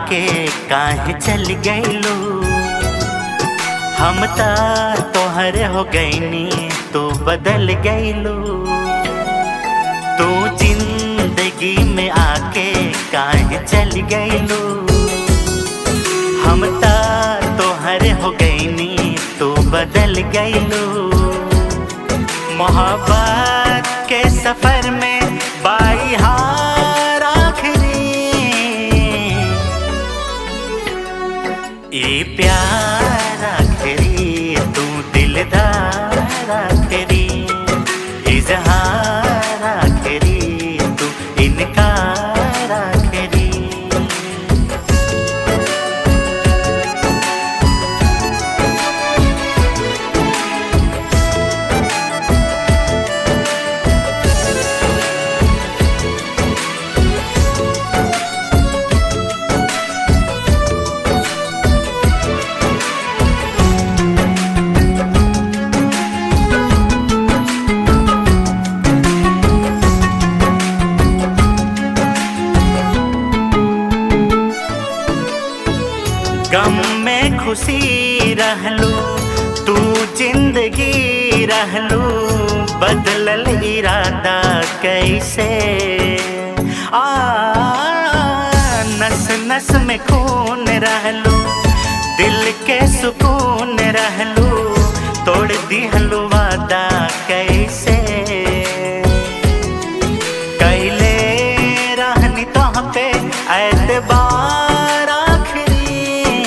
आके काहे चल गईलू हम ता तोहरे हो गईनी तू बदल गईलू तू जिंदगी में आके काहे चल गईलू हम ता तोहरे हो गईनी तू बदल गईलू मोहब्बत के सफर में बाई हार आखिरी ये प्यार आखिरी तू दिलदार आखिरी इजहार आखिरी तू इनकार आखिरी गम में खुशी रहलू तू जिंदगी रहलू बदलल इरादा कैसे आ नस नस में खून रहलू दिल के सुकून रहलू तोड़ दिहलू वादा कैसे कैले रहनी तोह पे एतबार आखिरी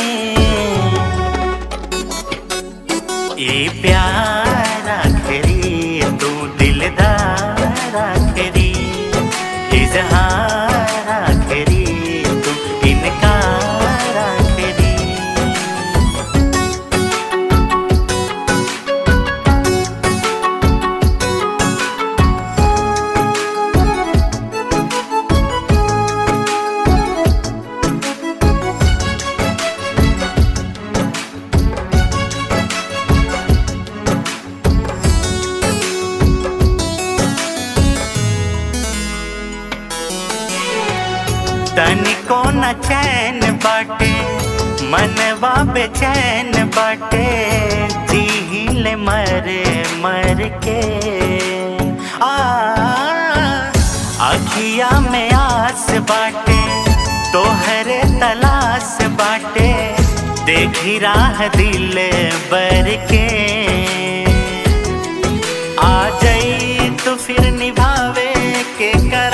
ये प्यार आखिरी तू दिलदार आखिरी इजहार आखिरी तू इनकार आखिरी तनिको न चैन बाटे मनवा बेचैन बाटे जील मर मर के आ अखिया में आस बाटे तोहरे तलाश बाटे देखी राह दिल बर के आ जाई तो फिर निभावे के कर